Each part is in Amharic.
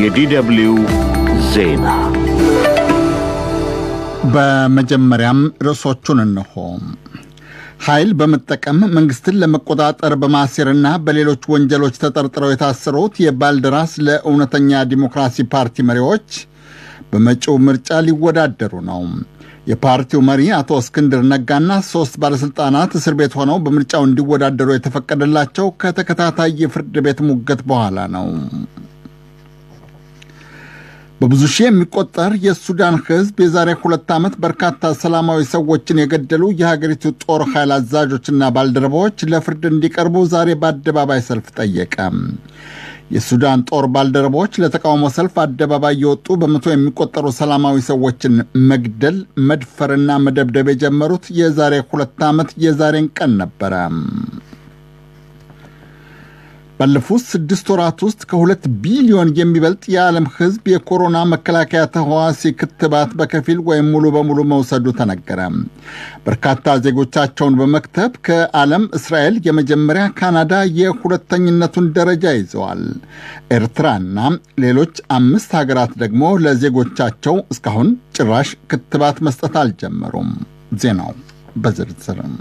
የዲደብልዩ ዜና በመጀመሪያም ርዕሶቹን እንሆ። ኃይል በመጠቀም መንግስትን ለመቆጣጠር በማሴርና በሌሎች ወንጀሎች ተጠርጥረው የታሰሩት የባልደራስ ለእውነተኛ ዲሞክራሲ ፓርቲ መሪዎች በመጪው ምርጫ ሊወዳደሩ ነው። የፓርቲው መሪ አቶ እስክንድር ነጋና ሶስት ባለሥልጣናት እስር ቤት ሆነው በምርጫው እንዲወዳደሩ የተፈቀደላቸው ከተከታታይ የፍርድ ቤት ሙገት በኋላ ነው። በብዙ ሺህ የሚቆጠር የሱዳን ሕዝብ የዛሬ ሁለት ዓመት በርካታ ሰላማዊ ሰዎችን የገደሉ የሀገሪቱ ጦር ኃይል አዛዦችና ባልደረባዎች ለፍርድ እንዲቀርቡ ዛሬ በአደባባይ ሰልፍ ጠየቀ። የሱዳን ጦር ባልደረቦች ለተቃውሞ ሰልፍ አደባባይ የወጡ በመቶ የሚቆጠሩ ሰላማዊ ሰዎችን መግደል፣ መድፈርና መደብደብ የጀመሩት የዛሬ ሁለት ዓመት የዛሬን ቀን ነበረ። ባለፉት ስድስት ወራት ውስጥ ከሁለት ቢሊዮን የሚበልጥ የዓለም ሕዝብ የኮሮና መከላከያ ተህዋሲ ክትባት በከፊል ወይም ሙሉ በሙሉ መውሰዱ ተነገረ። በርካታ ዜጎቻቸውን በመክተብ ከዓለም እስራኤል የመጀመሪያ፣ ካናዳ የሁለተኝነቱን ደረጃ ይዘዋል። ኤርትራና ሌሎች አምስት ሀገራት ደግሞ ለዜጎቻቸው እስካሁን ጭራሽ ክትባት መስጠት አልጀመሩም። ዜናው በዝርዝርም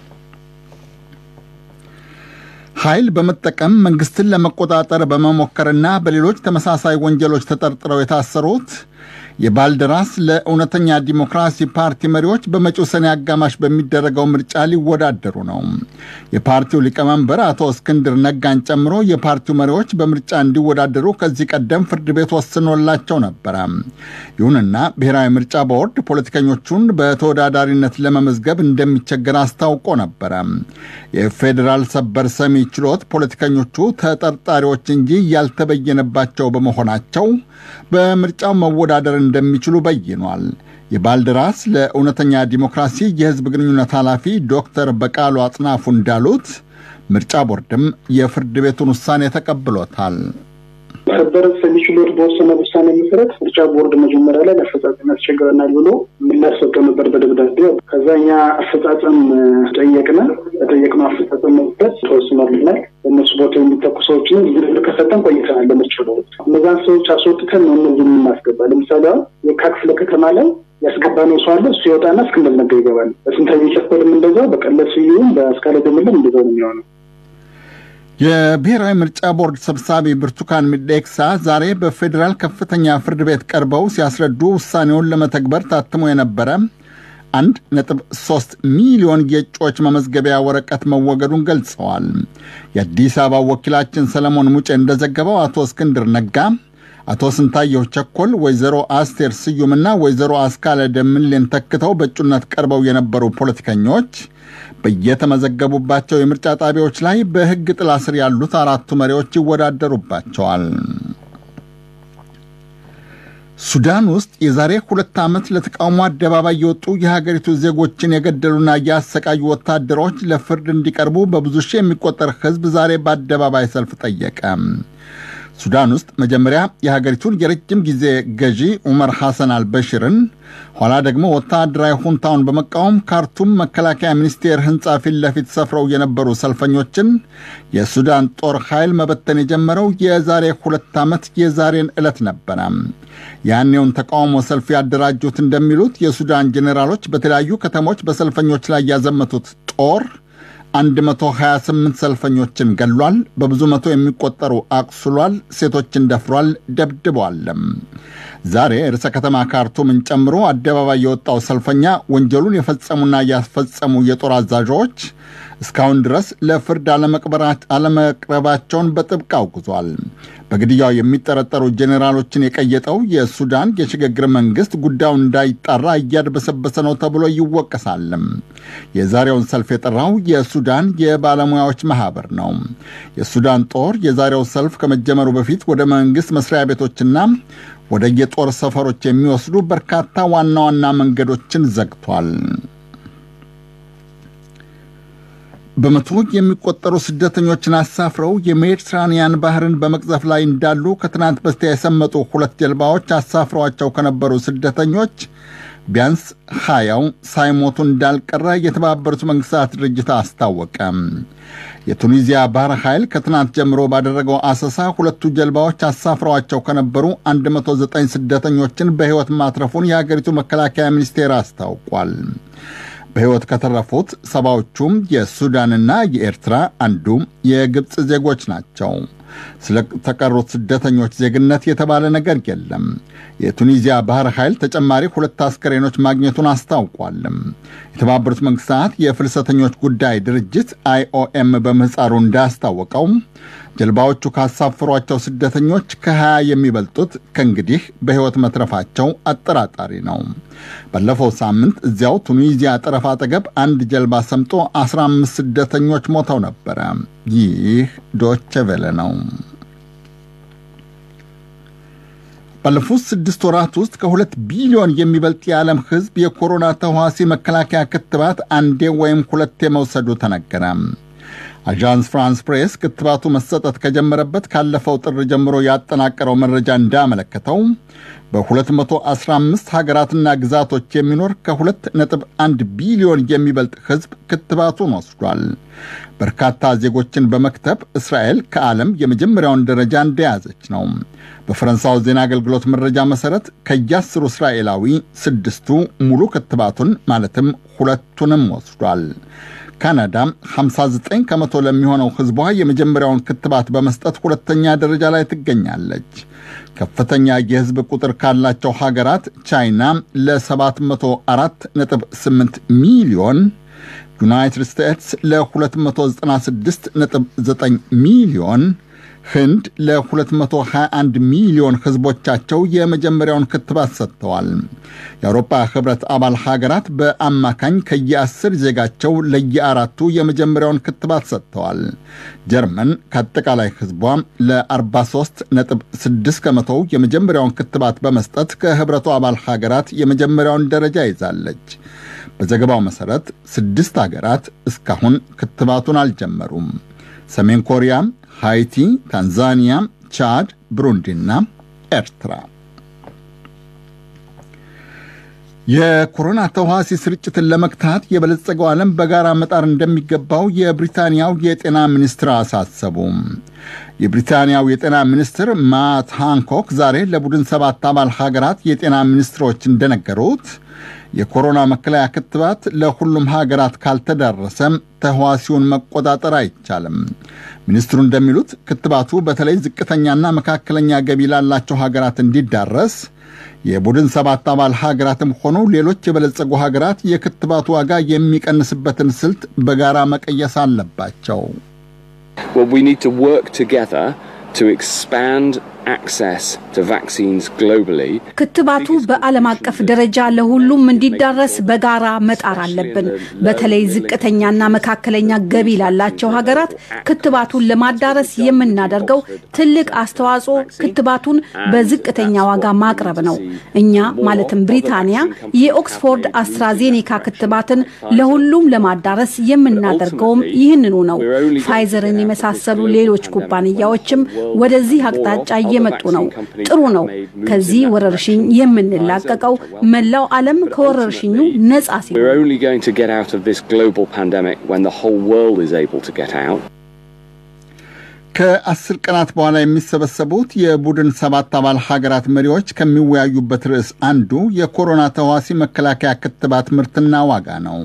ኃይል በመጠቀም መንግስትን ለመቆጣጠር በመሞከርና በሌሎች ተመሳሳይ ወንጀሎች ተጠርጥረው የታሰሩት የባልደራስ ለእውነተኛ ዲሞክራሲ ፓርቲ መሪዎች በመጪው ሰኔ አጋማሽ በሚደረገው ምርጫ ሊወዳደሩ ነው። የፓርቲው ሊቀመንበር አቶ እስክንድር ነጋን ጨምሮ የፓርቲው መሪዎች በምርጫ እንዲወዳደሩ ከዚህ ቀደም ፍርድ ቤት ወስኖላቸው ነበረ። ይሁንና ብሔራዊ ምርጫ ቦርድ ፖለቲከኞቹን በተወዳዳሪነት ለመመዝገብ እንደሚቸገር አስታውቆ ነበረ። የፌዴራል ሰበር ሰሚ ችሎት ፖለቲከኞቹ ተጠርጣሪዎች እንጂ ያልተበየነባቸው በመሆናቸው በምርጫው መወዳደር እንደሚችሉ በይኗል። የባልደራስ ለእውነተኛ ዲሞክራሲ የሕዝብ ግንኙነት ኃላፊ ዶክተር በቃሉ አጽናፉ እንዳሉት ምርጫ ቦርድም የፍርድ ቤቱን ውሳኔ ተቀብሎታል። ሰበር ሰሚ ችሎት በወሰነ ውሳኔ መሰረት ምርጫ ቦርድ መጀመሪያ ላይ ለአፈጻጸም ያስቸግረናል ብሎ ምላሽ ሰጥቶ ነበር በደብዳቤ። ከዛ እኛ አፈጻጸም ጠየቅነ። በጠየቅነው አፈጻጸም መሰረት ተወስኖልናል። በእነሱ ቦታ የሚተኩ ሰዎችን ዝርዝር ከሰጠን ቆይተናል። ለምርጫ ቦርድ እነዛን ሰዎች አስወጥተን ነው እነዚህ የምናስገባ። ለምሳሌ አሁን የካ ክፍለ ከተማ ላይ ያስገባነው ሰው አለ። እሱ ይወጣና እስክንድር ነጋ ይገባል። በስንታዊ ጨፈርም እንደዛው፣ በቀለስ ስዩም፣ በአስካለ ደምለም እንደዛው ነው የሚሆነው። የብሔራዊ ምርጫ ቦርድ ሰብሳቢ ብርቱካን ሚደቅሳ ዛሬ በፌዴራል ከፍተኛ ፍርድ ቤት ቀርበው ሲያስረዱ ውሳኔውን ለመተግበር ታትሞ የነበረ አንድ ነጥብ ሶስት ሚሊዮን የእጩዎች መመዝገቢያ ወረቀት መወገዱን ገልጸዋል። የአዲስ አበባ ወኪላችን ሰለሞን ሙጬ እንደዘገበው አቶ እስክንድር ነጋ፣ አቶ ስንታየሁ ቸኮል፣ ወይዘሮ አስቴር ስዩምና ወይዘሮ አስካለ ደምሌን ተክተው በእጩነት ቀርበው የነበሩ ፖለቲከኞች በየተመዘገቡባቸው የምርጫ ጣቢያዎች ላይ በሕግ ጥላ ስር ያሉት አራቱ መሪዎች ይወዳደሩባቸዋል። ሱዳን ውስጥ የዛሬ ሁለት ዓመት ለተቃውሞ አደባባይ የወጡ የሀገሪቱ ዜጎችን የገደሉና ያሰቃዩ ወታደሮች ለፍርድ እንዲቀርቡ በብዙ ሺህ የሚቆጠር ሕዝብ ዛሬ በአደባባይ ሰልፍ ጠየቀ። ሱዳን ውስጥ መጀመሪያ የሀገሪቱን የረጅም ጊዜ ገዢ ዑመር ሐሰን አልበሽርን ኋላ ደግሞ ወታደራዊ ሁንታውን በመቃወም ካርቱም መከላከያ ሚኒስቴር ሕንፃ ፊት ለፊት ሰፍረው የነበሩ ሰልፈኞችን የሱዳን ጦር ኃይል መበተን የጀመረው የዛሬ ሁለት ዓመት የዛሬን ዕለት ነበረ። ያኔውን ተቃውሞ ሰልፍ ያደራጁት እንደሚሉት የሱዳን ጄኔራሎች በተለያዩ ከተሞች በሰልፈኞች ላይ ያዘመቱት ጦር 128 ሰልፈኞችን ገሏል፣ በብዙ መቶ የሚቆጠሩ አቁስሏል፣ ሴቶችን ደፍሯል፣ ደብድበዋልም። ዛሬ ርዕሰ ከተማ ካርቱምን ጨምሮ አደባባይ የወጣው ሰልፈኛ ወንጀሉን የፈጸሙና ያስፈጸሙ የጦር አዛዦች እስካሁን ድረስ ለፍርድ አለመቅረባቸውን በጥብቅ አውግዟል። በግድያው የሚጠረጠሩ ጄኔራሎችን የቀየጠው የሱዳን የሽግግር መንግስት ጉዳዩን እንዳይጣራ እያድበሰበሰ ነው ተብሎ ይወቀሳልም። የዛሬውን ሰልፍ የጠራው የሱዳን የባለሙያዎች ማህበር ነው። የሱዳን ጦር የዛሬው ሰልፍ ከመጀመሩ በፊት ወደ መንግስት መስሪያ ቤቶችና ወደ የጦር ሰፈሮች የሚወስዱ በርካታ ዋና ዋና መንገዶችን ዘግቷል። በመቶ የሚቆጠሩ ስደተኞችን አሳፍረው የሜዲትራንያን ባህርን በመቅዘፍ ላይ እንዳሉ ከትናንት በስቲያ የሰመጡ ሁለት ጀልባዎች አሳፍረዋቸው ከነበሩ ስደተኞች ቢያንስ ሀያው ሳይሞቱ እንዳልቀረ የተባበሩት መንግስታት ድርጅት አስታወቀ። የቱኒዚያ ባህር ኃይል ከትናንት ጀምሮ ባደረገው አሰሳ ሁለቱ ጀልባዎች አሳፍረዋቸው ከነበሩ 109 ስደተኞችን በሕይወት ማትረፉን የአገሪቱ መከላከያ ሚኒስቴር አስታውቋል። በሕይወት ከተረፉት ሰባዎቹም የሱዳንና የኤርትራ አንዱ የግብፅ ዜጎች ናቸው። ስለተቀሩት ስደተኞች ዜግነት የተባለ ነገር የለም። የቱኒዚያ ባህር ኃይል ተጨማሪ ሁለት አስከሬኖች ማግኘቱን አስታውቋል። የተባበሩት መንግስታት የፍልሰተኞች ጉዳይ ድርጅት አይኦኤም በምህፃሩ እንዳስታወቀው ጀልባዎቹ ካሳፈሯቸው ስደተኞች ከ20 የሚበልጡት ከእንግዲህ በሕይወት መትረፋቸው አጠራጣሪ ነው። ባለፈው ሳምንት እዚያው ቱኒዚያ ጠረፍ አጠገብ አንድ ጀልባ ሰምጦ 15 ስደተኞች ሞተው ነበረ። ይህ ዶቼ ቬለ ነው። ባለፉት ስድስት ወራት ውስጥ ከሁለት ቢሊዮን የሚበልጥ የዓለም ሕዝብ የኮሮና ተዋሲ መከላከያ ክትባት አንዴ ወይም ሁለቴ መውሰዱ ተነገረ። አዣንስ ፍራንስ ፕሬስ ክትባቱ መሰጠት ከጀመረበት ካለፈው ጥር ጀምሮ ያጠናቀረው መረጃ እንዳመለከተው በ215 ሀገራትና ግዛቶች የሚኖር ከ2.1 ቢሊዮን የሚበልጥ ሕዝብ ክትባቱን ወስዷል። በርካታ ዜጎችን በመክተብ እስራኤል ከዓለም የመጀመሪያውን ደረጃ እንደያዘች ነው። በፈረንሳው ዜና አገልግሎት መረጃ መሠረት ከየአስሩ እስራኤላዊ ስድስቱ ሙሉ ክትባቱን ማለትም ሁለቱንም ወስዷል። ካናዳ 59 ከመቶ ለሚሆነው ሕዝቧ የመጀመሪያውን ክትባት በመስጠት ሁለተኛ ደረጃ ላይ ትገኛለች። ከፍተኛ የሕዝብ ቁጥር ካላቸው ሀገራት ቻይና ለ704.8 ሚሊዮን፣ ዩናይትድ ስቴትስ ለ296.9 ሚሊዮን ህንድ ለ221 ሚሊዮን ህዝቦቻቸው የመጀመሪያውን ክትባት ሰጥተዋል። የአውሮፓ ህብረት አባል ሀገራት በአማካኝ ከየአስር ዜጋቸው ለየአራቱ የመጀመሪያውን ክትባት ሰጥተዋል። ጀርመን ከአጠቃላይ ህዝቧ ለ43.6 ከመቶው የመጀመሪያውን ክትባት በመስጠት ከህብረቱ አባል ሀገራት የመጀመሪያውን ደረጃ ይዛለች። በዘገባው መሠረት ስድስት ሀገራት እስካሁን ክትባቱን አልጀመሩም። ሰሜን ኮሪያ ሃይቲ፣ ታንዛኒያ፣ ቻድ፣ ብሩንዲና ኤርትራ። የኮሮና ተዋሲ ስርጭትን ለመግታት የበለጸገው ዓለም በጋራ መጣር እንደሚገባው የብሪታንያው የጤና ሚኒስትር አሳሰቡ። የብሪታንያው የጤና ሚኒስትር ማት ሃንኮክ ዛሬ ለቡድን ሰባት አባል ሀገራት የጤና ሚኒስትሮች እንደነገሩት የኮሮና መከለያ ክትባት ለሁሉም ሀገራት ካልተዳረሰ ተህዋሲውን መቆጣጠር አይቻልም። ሚኒስትሩ እንደሚሉት ክትባቱ በተለይ ዝቅተኛና መካከለኛ ገቢ ላላቸው ሀገራት እንዲዳረስ የቡድን ሰባት አባል ሀገራትም ሆኑ ሌሎች የበለጸጉ ሀገራት የክትባቱ ዋጋ የሚቀንስበትን ስልት በጋራ መቀየስ አለባቸው። Well, we need to work together to expand access to vaccines globally. ክትባቱ በዓለም አቀፍ ደረጃ ለሁሉም እንዲዳረስ በጋራ መጣር አለብን። በተለይ ዝቅተኛና መካከለኛ ገቢ ላላቸው ሀገራት ክትባቱን ለማዳረስ የምናደርገው ትልቅ አስተዋጽኦ ክትባቱን በዝቅተኛ ዋጋ ማቅረብ ነው። እኛ ማለትም ብሪታንያ የኦክስፎርድ አስትራዜኔካ ክትባትን ለሁሉም ለማዳረስ የምናደርገውም ይህንኑ ነው። ፋይዘርን የመሳሰሉ ሌሎች ኩባንያዎችም ወደዚህ አቅጣጫ እየመጡ ነው። ጥሩ ነው። ከዚህ ወረርሽኝ የምንላቀቀው መላው ዓለም ከወረርሽኙ ነጻ ሲሆን We're only going to get out of this global pandemic when the whole world is able to get out. ከአስር ቀናት በኋላ የሚሰበሰቡት የቡድን ሰባት አባል ሀገራት መሪዎች ከሚወያዩበት ርዕስ አንዱ የኮሮና ተዋሲ መከላከያ ክትባት ምርትና ዋጋ ነው።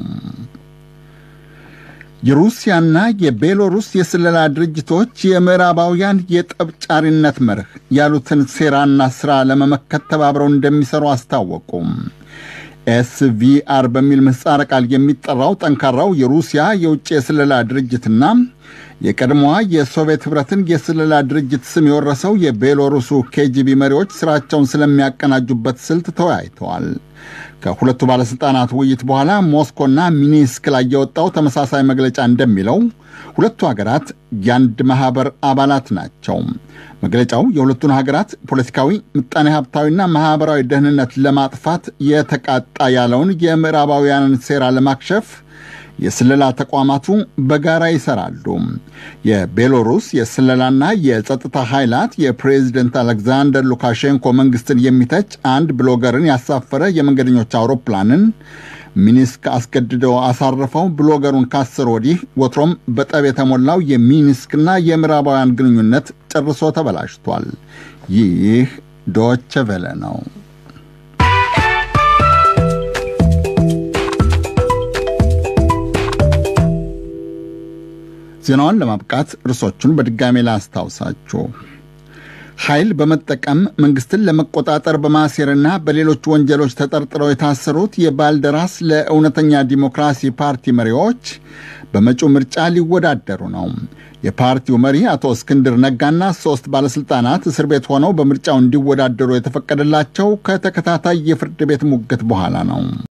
የሩሲያና የቤሎሩስ የስለላ ድርጅቶች የምዕራባውያን የጠብጫሪነት መርህ ያሉትን ሴራና ሥራ ለመመከት ተባብረው እንደሚሰሩ አስታወቁም። ኤስቪአር በሚል ምህጻረ ቃል የሚጠራው ጠንካራው የሩሲያ የውጭ የስለላ ድርጅትና የቀድሞዋ የሶቪየት ኅብረትን የስለላ ድርጅት ስም የወረሰው የቤሎሩሱ ኬጂቢ መሪዎች ሥራቸውን ስለሚያቀናጁበት ስልት ተወያይተዋል። ከሁለቱ ባለሥልጣናት ውይይት በኋላ ሞስኮና ሚኒስክ ላይ የወጣው ተመሳሳይ መግለጫ እንደሚለው ሁለቱ ሀገራት የአንድ ማኅበር አባላት ናቸው። መግለጫው የሁለቱን ሀገራት ፖለቲካዊ፣ ምጣኔ ሀብታዊና ማኅበራዊ ደህንነት ለማጥፋት የተቃጣ ያለውን የምዕራባውያንን ሴራ ለማክሸፍ የስለላ ተቋማቱ በጋራ ይሰራሉ። የቤሎሩስ የስለላና የጸጥታ ኃይላት የፕሬዝደንት አሌክዛንደር ሉካሼንኮ መንግስትን የሚተች አንድ ብሎገርን ያሳፈረ የመንገደኞች አውሮፕላንን ሚኒስክ አስገድደው አሳርፈው ብሎገሩን ካሰሩ ወዲህ ወትሮም በጠብ የተሞላው የሚኒስክና የምዕራባውያን ግንኙነት ጨርሶ ተበላሽቷል። ይህ ዶቸ ቬለ ነው። ዜናውን ለማብቃት ርዕሶቹን በድጋሜ ላስታውሳችሁ። ኃይል በመጠቀም መንግስትን ለመቆጣጠር በማሴርና በሌሎች ወንጀሎች ተጠርጥረው የታሰሩት የባልደራስ ለእውነተኛ ዲሞክራሲ ፓርቲ መሪዎች በመጪው ምርጫ ሊወዳደሩ ነው። የፓርቲው መሪ አቶ እስክንድር ነጋና ሦስት ባለሥልጣናት እስር ቤት ሆነው በምርጫው እንዲወዳደሩ የተፈቀደላቸው ከተከታታይ የፍርድ ቤት ሙግት በኋላ ነው።